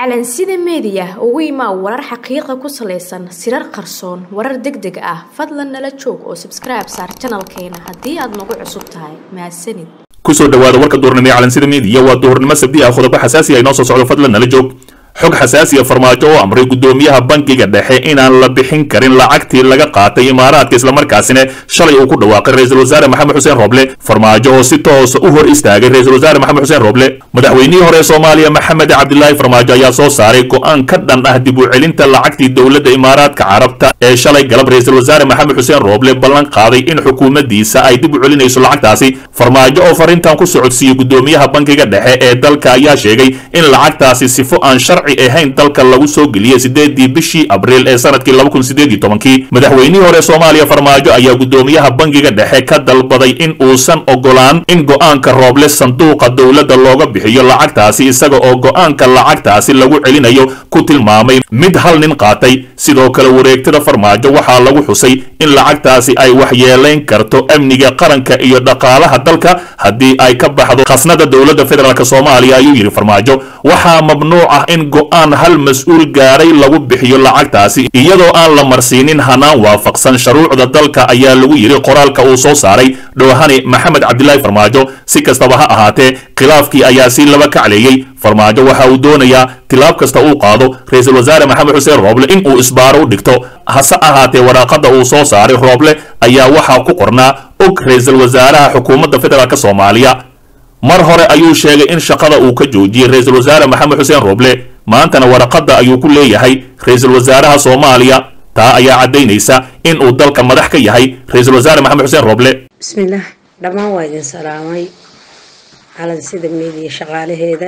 calansida meediya ugu imaa warar xaqiiqa ku salaysan sirar qarsoon warar deg deg ah fadlan nala joog oo sabskribe saar janalkeena haddii aad nagu cusub tahay mahadsanid kusoo dhawaada warka duurnimo ee calansida meediya waa duurnimo sabdi ah qodobo xasaasi ah inoo soo socdo fadlan nala joog xog xasaasiya farmaajo oo amray gudoomiyaha bankiga dhexe inaan la bixin karin lacagtii laga qaatay imaaraadka islamarkaasina shalay uu ku dhawaaqay ra-iisul wasaare maxamed xuseen roble farmaajo oo si toosa u hor istaagay ra-iisul wasaare maxamed xuseen roble madaxweynihii hore ee soomaaliya maxamed cabdilaahi farmaajo ayaa soo saaray go-aan ka dhan ah dib u celinta lacagtii dowladda imaaraadka carabta ee shalay galab ra-iisul wasaare maxamed xuseen roble ballan qaaday in xukuumaddiisa ay dib u celinayso lacagtaasi farmaajo oo farintan ku socodsiiyey gudoomiyaha bankiga dhexe ee dalka ayaa sheegay in lacagtaasi sifo aan sharci ahayn dalka lagu soo geliyey sideedii bishii abriil ee sanadkii laba kun sideed iyo tobankii madaxweynihii hore soomaaliya farmaajo ayaa gudoomiyaha bankiga dhexe ka dalbaday in uusan ogolaan in go-aanka rooble sanduuqa dowladda looga bixiyo lacagtaasi isaga oo go-aanka lacagtaasi lagu celinayo ku tilmaamay mid hal nin qaatay sidoo kale wareegtada farmaajo waxaa lagu xusay in lacagtaasi ay waxyeelayn karto amniga qaranka iyo dhaqaalaha dalka haddii ay ka baxdo khasnada dowladda federaalk soomaaliya ayuu yidhi farmaajo waxaa mamnuuc ah in go-aan hal mas-uul gaaray lagu bixiyo lacagtaasi iyadoo aan la marsiinin hanaan waafaqsan shuruucda dalka ayaa lagu yidhi qoraalka uu soo saaray dhowhani maxamed cabdilaahi farmaajo si kastaba ha ahaatee khilaafkii ayaa si laba kacleeyey farmaajo waxa uu doonayaa tilaab kasta uu qaado ra-iisul wasaare maxamed xuseen rooble in uu isbaaro u dhigto hase ahaatee waraaqada uu soo saaray rooble ayaa waxaa ku qornaa og ra-iisul wasaaraha xukuumadda federaalk soomaaliya mar hore ayuu sheegay in shaqada uu ka joojiyey ra-iisul wasaare maxamed xuseen rooble maantana waraqada ayuu ku leeyahay ra-iisul wasaaraha soomaaliya taa ayaa caddaynaysa in uu dalka madax ka yahay ra-iisul wasaare maxamed xuseen rooble bismillaah dhammaan waa idin salaamay calansida meediya shaqaalaheeda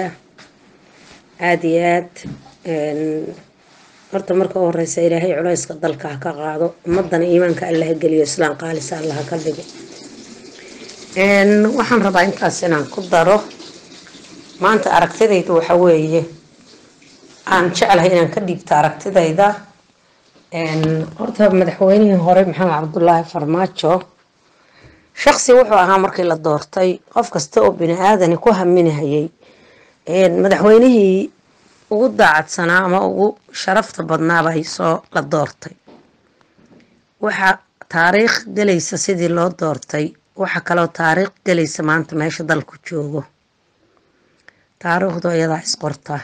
aada iyo aad horta marka u horeysa ilaahay culayska dalka ha ka qaado ummadana iimaanka allaha geliyo islaam qaalisa allaha ka dhigo waxaan rabaa intaas inaan ku daro maanta aragtidayda waxa weeye aan jeclahay inaan ka dhiibto aragtidayda horta madaxweynihii hore maxamed cabdulaahi farmaajo shaqsi wuxuu ahaa markii la doortay qof kasta oo bini aadani ku haminahayay madaxweynihii ugu daacadsanaa ama ugu sharafta badnaabay soo la doortay waxaa taariikh gelaysa sidii loo doortay waxaa kaloo taariikh gelaysa maanta meesha dalku joogo taariikhdu iyadaa isqortaa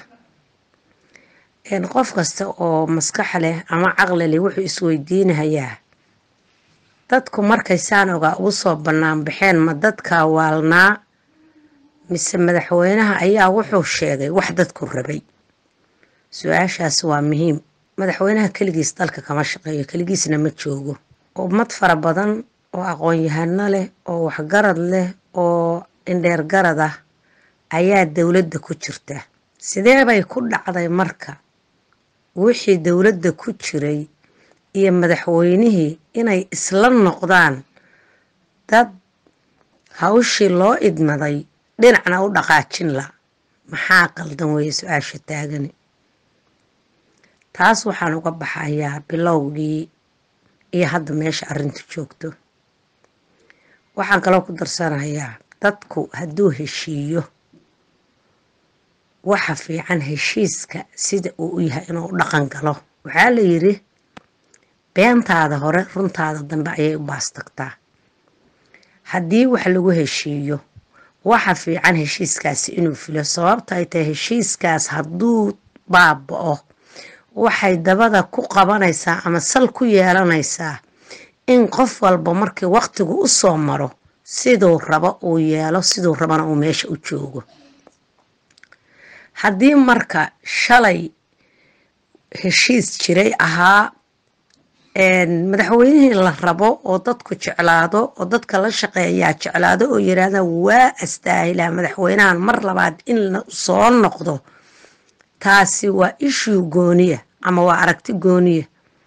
qof kasta oo maskax leh ama caqli leh wuxuu isweydiinahayaa dadku markay saan ogaa ugu soo bannaan baxeen ma dadkaa waalnaa mise madaxweynaha ayaa wuxuu sheegay wax dadku rabay su-aashaas waa muhiim madaxweynaha keligiis dalka kama shaqeeyo keligiisna ma joogo ummad fara badan oo aqoon-yahano leh oo waxgarad leh oo indheer garad ah ayaa dowladda ku jirta sidee bay ku dhacday marka wixii dowladda ku jiray iyo madaxweynihii inay isla noqdaan dad hawshii loo idmaday dhinacna u dhaqaajin la maxaa qaldan weeye su-aasha taagani taas waxaan uga baxayaa bilowgii iyo hadda meesha arrinta joogto waxaan kaloo ku darsanayaa dadku hadduu heshiiyo waxa fiican heshiiska sida uu u yahay inuu u dhaqan galo waxaa la yidhi beentaada hore runtaada dambe ayay u baastagtaa haddii wax lagu heshiiyo waxa fiican heshiiskaasi inuu filo sababta ay tahay heshiiskaas hadduu baaba-o waxay dabada ku qabanaysaa ama sal ku yeelanaysaa in qof walba markii waqtigu u soo maro siduu rabo uu yeelo siduu rabana uu meesha u joogo haddii marka shalay heshiis jiray ahaa madaxweynihii la rabo oo dadku jeclaado oo dadka la shaqeeyaa jeclaado oo yiraahda waa astaahilaa madaxweynahan mar labaad in la soo noqdo taasi waa ishuu gooniya ama waa aragti gooniya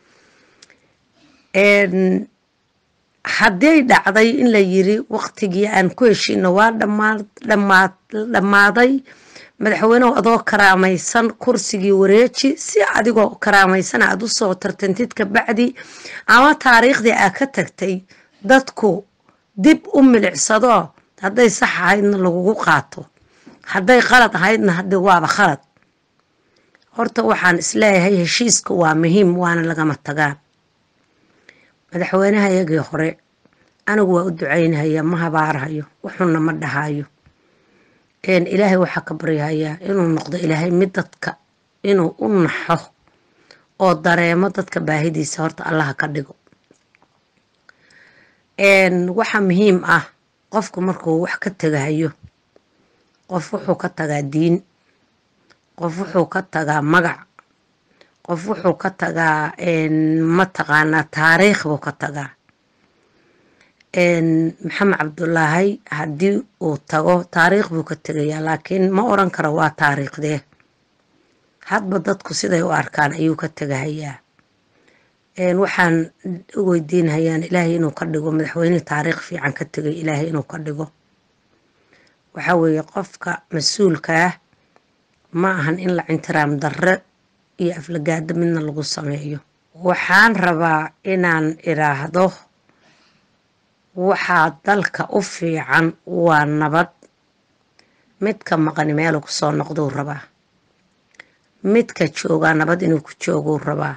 hadday dhacday in la yiri waqtigii aan ku heshiino waa dhammaaday madaxweynehu adoo karaamaysan kursigii wareeji si adigoo karaamaysan aad u soo tartantid kabacdi ama taariikhdii aa ka tagtay dadku dib u milicsado hadday sax ahaydna lagugu qaato hadday qalad ahaydna haddi waaba khalad horta waxaan isleeyahay heshiiska waa muhiim waana lagama tagaan madaxweynaha iyagii hore anigu waa u ducaynhayaa ma habaarhayo wuxuuna ma dhahayo ilaahay waxaa ka baryahayaa inuu noqdo ilaahay mid dadka inuu u naxo oo dareemo dadka baahidiisa horta allaha ka dhigo waxaa muhiim ah qofku markuu wax ka tagahayo qof wuxuu ka tagaa diin qof wuxuu ka tagaa magac qof wuxuu ka tagaa mataqaanaa taariikh buu ka tagaa maxamed cabdulaahi haddii uu tago taariikh buu ka tegayaa laakiin ma oran karo waa taariikhdee hadba dadku siday u arkaan ayuu ka tegahayaa waxaan u weydiinhayaan ilaahay inuu ka dhigo madaxweynihii taariikh fiican ka tegay ilaahay inuu ka dhigo waxaa weeye qofka mas-uulka ah ma ahan in la cintiraam darre iyo aflagaado midna lagu sameeyo waxaan rabaa inaan iraahdo waxaa dalka u fiican waa nabad midka maqani meelu ku soo noqduu rabaa midka joogaa nabad inuu ku jooguu rabaa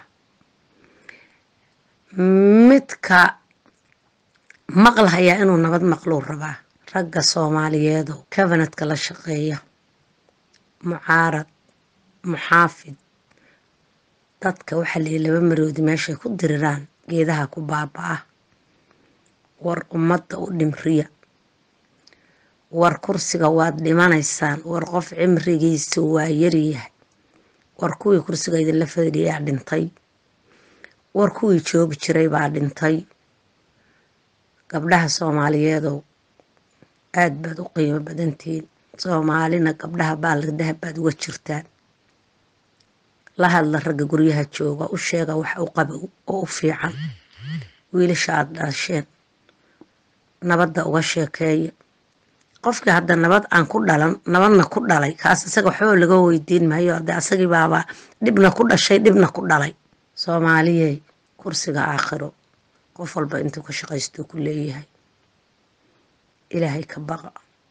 midka maqlahayaa inuu nabad maqluu rabaa ragga soomaaliyeedo kabanadka la shaqeeya mucaarad muxaafid dadka waxaa layihi laba maroodi meeshay ku diriraan geedaha ku baaba-a war ummadda u dhimriya war kursiga waad dhimanaysaan war qof cimrigiisa waa yaryahay war kuwii kursiga idinla fadhiyaa dhintay war kuwii joogi jiray baa dhintay gabdhaha soomaaliyeedow aad baad u qiimo badantihiin soomaalina gabdhaha baalagdahab baad uga jirtaan la hadla ragga guryaha jooga u sheega wax u qaba oo u fiican wiilasha aad dhasheen nabadda uga sheekeeya qofkii hadda nabad aan ku dhalan nabadna ku dhalay kaas isaga waxba laga weydiin maayo ade asagii baaba dhibna ku dhashay dhibna ku dhalay soomaaliyey kursiga aakhiro qof walba intuu ka shaqaystuu ku leeyahay ilaahay ka baqa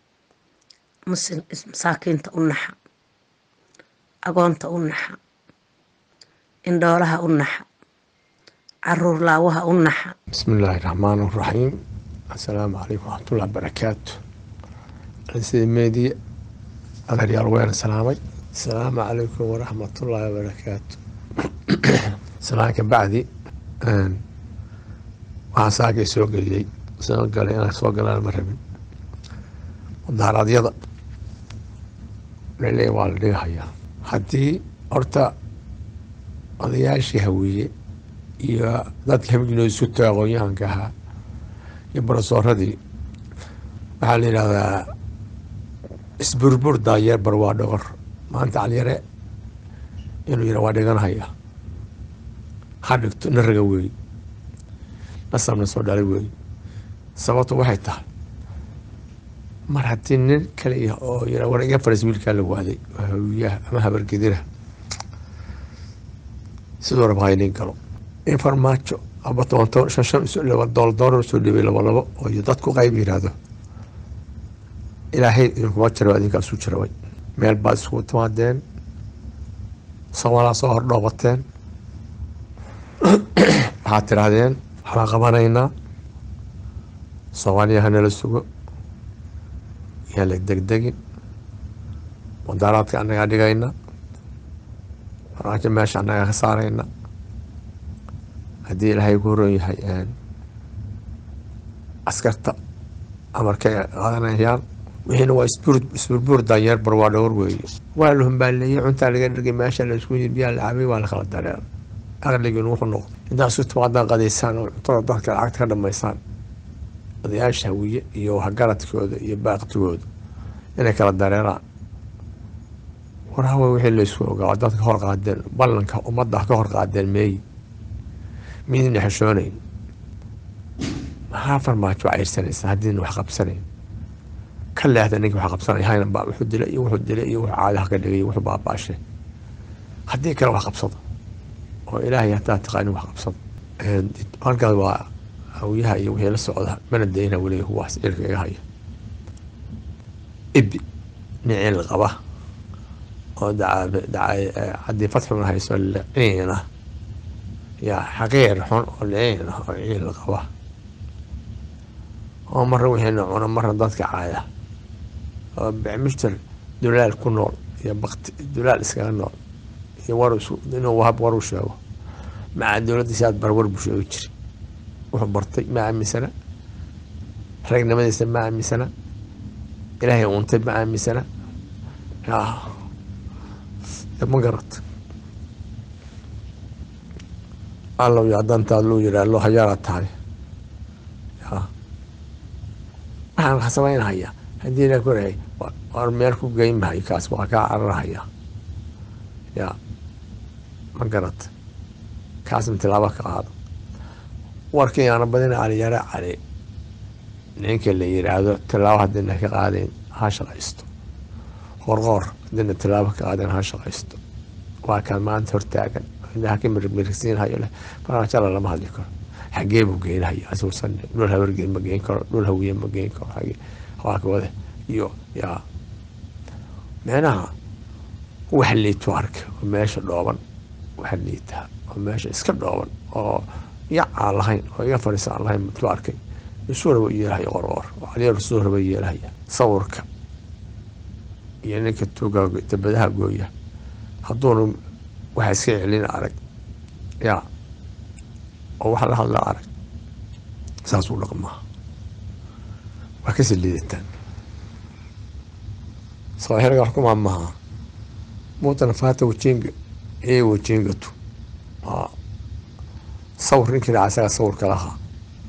masaakiinta u naxa agoonta u naxa indhoolaha u naxa caruur laawaha u naxa بسم الله الرحمن الرحيم السلام عليكم ورحمة الله وبركاته سيدي ميدي أغريال وين سلامي السلام عليكم ورحمة الله وبركاته سلامك بعدي أن waxaan saakay soo geliyey soo galay inaan soo galaan ma rabin mudaharaadyada laleeya waa la dhigahayaa haddii horta odayaashii hawiye iyo dadka hamiginoo isu taga aqoon-yahanka ahaa iyo barasooradii waxaa la yidhahdaa isburbur daayeer bar waa dhogor maanta calyare inuu yidha waa dhiganahaya ha dhigto na raga weey nasabna soo dhalay weey sababtu waxay tahay mar haddii nin kale yah oo yidha war iga faras wiilkaa la waaday oo hawiyaha ama habargedira siduu raba haynin galo in farmaajo aba toban toban shan shan isu laba dool doolar usoo dhibay labo labo oo iyo dadku qayb yidhaahdo ilaahay idinkuma jira idinkaa isu jiraway meel baad iskugu timaadeen soomaalaa soo hordhoobateen waxaad tidhaahdeen waxbaan qabanaynaa soomaaliya hanala sugo yaan la degdegin mudaaraadka annagaa dhigayna farmaajo meesha annagaa ka saarayna haddii ilaahay ku horon yahay askarta amarkay qaadanayaan wixiina waa isburbuur daanyeer bar waa dhowr weeye waa la humbaaleeyey cuntaa laga dhigay meesha la isku yiri biyaa la cabay waa la kala dareer aqligiinu wuxuu noqdo intaa isu timaadaan qadaysaan oo cuntada dadka lacagta ka dhamaysaan odayaasha hawiye iyo waxgaradkooda iyo baaqtigooda inay kala dareeraan war hawa wixii laysku ogaa dadka hor qaadeen ballanka ummadda ka hor qaadeen meeyi midina xishoonayn maxaa farmaajo cayrsanaysa haddiina wax qabsanayn ka leexda ninka wax qabsanay hayna baa wuxuu dilay iyo wuxuu dilay iyo wuxuu caadaha ka dhigay wuxuu baabaashay haddii kale wax qabsada oo ilaahay hataa taqaanin wax qabsada halkaas waa hawiyaha iyo wixii la socda mana dayna weliga kuwaas cirka iga haya ibi nicil qaba oo haddii fadxuna hayso liciina yaa xaqiir xun oo liciin ah oo ciil qaba oo marna wixiina cuna marna dadka caaya oo bicmishtar dulaal ku nool iyo bakti dulaal iskaga nool iyo war inuu wahab war u sheego maca dowladdiisi aad bar war buu sheegi jiri wuxuu bartay ma aaminsana ragnimadiisa ma aaminsana ilaahay untay ma aaminsana ma garat allow yaa dantaad luu yidhaa loo hayaala tahay waxaan samaynhayaa haddii la korahay war meel ku geyn mahayo kaas waa kaa cararhaya ya ma garat kaasna tilaabo ka qaado warkii aana badina caliyare cali ninka la yiraahdo tilaabo haddiina ka qaadayn ha shaqaysto qorqoor haddiina tilaabo ka qaadayn ha shaqaysto waa kaan maanta hortaagan indhaha ka mirmirsiinhayo leh farmajala lama hadli karo xagee buu geynhaya asuusan dhul habargeen ma geyn karo dhul hawiye ma geyn karo waakawade iyo yaa micnaha wax liito arka oo meesha dhooban wax liitaa oo meesha iska dhooban oo yacaan lahayn oo iga fadhiisaan lahayn tu arkay isuuraba yeelahaya qorqoor oo caliyaru suuraba yeelahaya sawirka iyo ninka tuuga dabadaha gooya hadduuna waxa iska celina arag yaa oo waxa la hadla arag saasuu dhaqmaa waa kasii liidataan sawaaxilga xukumaa maha muutana faata wajinga ee wajingatu sawir ninkii dhaca isagaa sawirka lahaa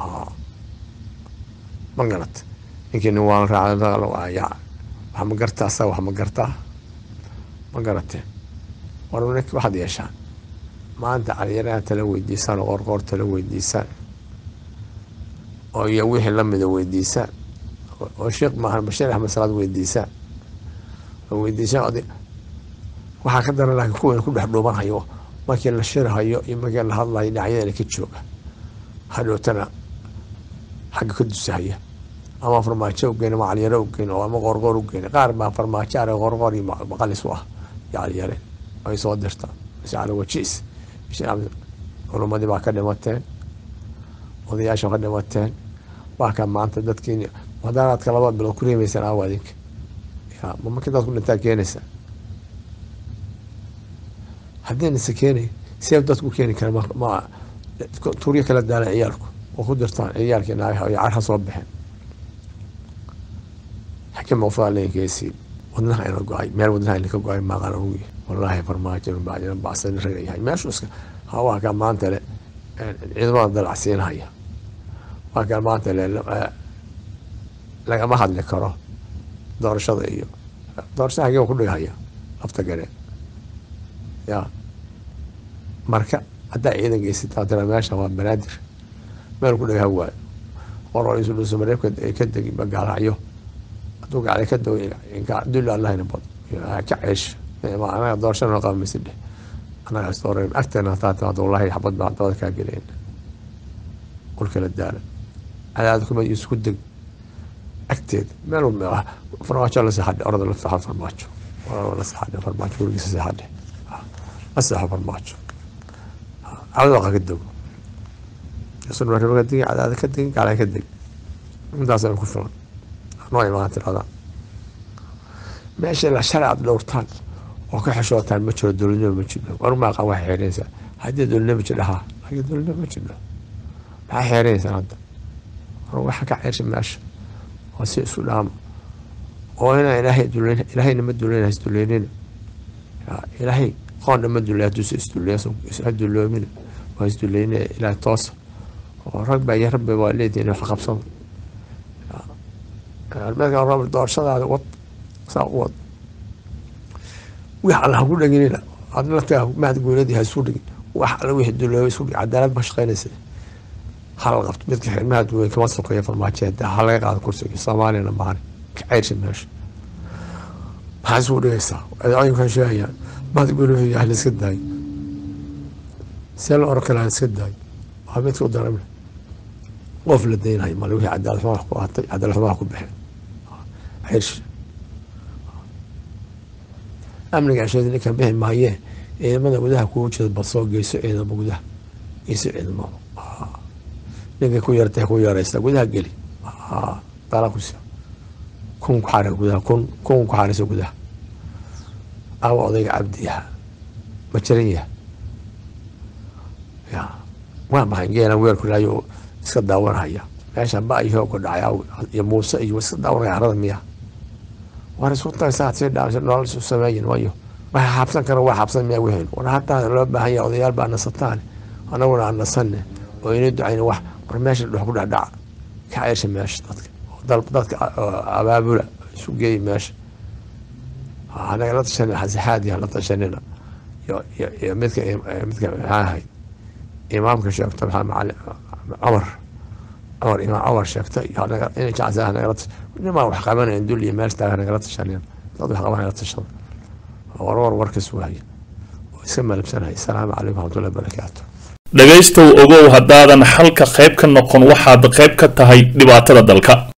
ma garat ninkii nin waan raacaya wax ma gartaa asaga wax ma gartaa ma garatee war ninki waxaad yeeshaan maanta caliyaraha tala weydiisaan oo qorqoor tala weydiisaan oo iyo wixii lamida weydiisaan oo sheekh maahan bashiir axmed salaad weydiisaan oo weydiisaan od waxaa ka daran laakiin kuwan ku dhex dhuubanhayo markii la shirhayo iyo markii la hadlayo dhinacyadana ka jooga hadhootana xagga ka dusahaya ama farmaajo ugeyn ama caliyare ugeyn oo ama qorqoor ugeyn qaar baa farmaajo are qorqoor iyo maqalis u ah iyo caliyare ay soo dirtaan cali wajiis culumadii baa ka dhimateen odayaasha ka dhimateen waa ka maanta dadkii madaanaadka laba bilood ku reemeysaan aawa adinka ya ma markii dadku dhintaa keenaysaa haddiina se keenay see dadku keeni kara ma tuuryo kala daalan ciyaalku oo ku dirtaan ciyaalkii naagaha iyo carha soo baxeen xakim mawfaa leenkeesii wadnaha ina go-ay meel wadnaha ina ka go-ay maaqan ugu wallaahi farmaajo bacdina bacsan raga yahay meeshu iska waa kaa maanta le ciidamada dalacsiinhaya waa kaa maanta le lagama hadli karo doorashada iyo doorashada hagee ku dhigahaya lafta gareen ya marka haddaa ciidan geysataa tira meesha waa banaadir meel ku dhigaha waayo qoro isu dhuso mareebka ka degi magaalacyo hadduu gacda ka dago dul allahina bad ka ceesh anaga doorashana qabamaysa dheh anaga isdoora agteena hataa timaado wallahi xabad baa dabada kaa geleen qolkala daala cadaad kuma isku deg agteeda meel farmaajo la seexadhe orada la seexo farmaajo la seexadhe farmaajo gurigiisa seexadhe la seexo farmaajo cadadoqa ka dego sun mareba ka degi cadaada ka degi gacda ka deg intaasana ku filan noo imaan tirada meesha la sharci aad dhowrtaan oo ka xeshootaan ma jiro dowladnimo ma jiro war maaqa waxay xeeraysaa haddii dowladnimo jiro haa laakiin dowladnimo ma jiro maxaa xeeraysaan hadda war waxa ka ceersha meesha oo si isu dhaama oo inaa ilaahay duleyn ilaahayna ma duleyn isduleynina ilaahay qoonna ma duley hadduusa isduleyn ha duloomina waa isduleynina ilaahay toosa oo rag baa iyo rabbi waa leedihin wax qabsada almeedka robert doorashadaada wad saa u wad wix alla haku dhaginina adna laftaa mahad goynadii ha isu dhigin wax alla wixii duloobay isu dhig cadaalad ma shaqaynaysa hala qabto midka xirmaha duweyn kama sokeeya farmaajeeda ha laga qaado kursiga soomaaliyana maani ka ceyrsha meesha maxaa isugu dhigaysaa adooyinkan sheegayaan mahad goyn wuxuu yahay laiska daayo see la oran kale laiska daayo waa midka u daramle qof la daynhayo male wixii cadaalad xumaa ku ahatay cadaalad xumaa ku baxeen ceyrsha amniga ceshada ninkan bixi maayee ciidamada gudaha kugu jira bal soo geyso ciidamo gudaha geyso ciidamo ninka ku yartay ku yaraysta gudaha geli dala ku sio kun ku xaari gudaha kun kun ku xaarisa gudaha awa odayga cabdiyaha ma jiran yaha ya waa maxay geela weelku laayo iska daawanhaya meesha ba iyo ku dhacay iyo muuse iyo iska daawanaya harada miya war isku tagsaa sii dhaamsa nolol isu sameeyin wayo waxa xabsan kara waa xabsan miyaa weheen war hataa loo baahan yahay odayaal baa nasataan anaguna aan nasanne oo ina ducayna wax war meesha dhex ku dhacdhaca ka ceysha meesha dadka dadka abaabula isu geeya meesha anaga la tashan xasixaadiya la tashanina iyo midka midka maxaa ahayd imaamka sheegto maxaa macali cumar cumar imaam cumar sheegta iyo anaga ina jacsa nagala nimaa wax qabanayn dul iyo meel taagan nagala tashanina dad wax qabanaya la tashada warwar warkas waaya oo iska malabsanaya asalaamu calaykum waraxmatullahi barakaatu dhegaystow ogow haddaadan xalka qayb ka noqon waxaad qayb ka tahay dhibaatada dalka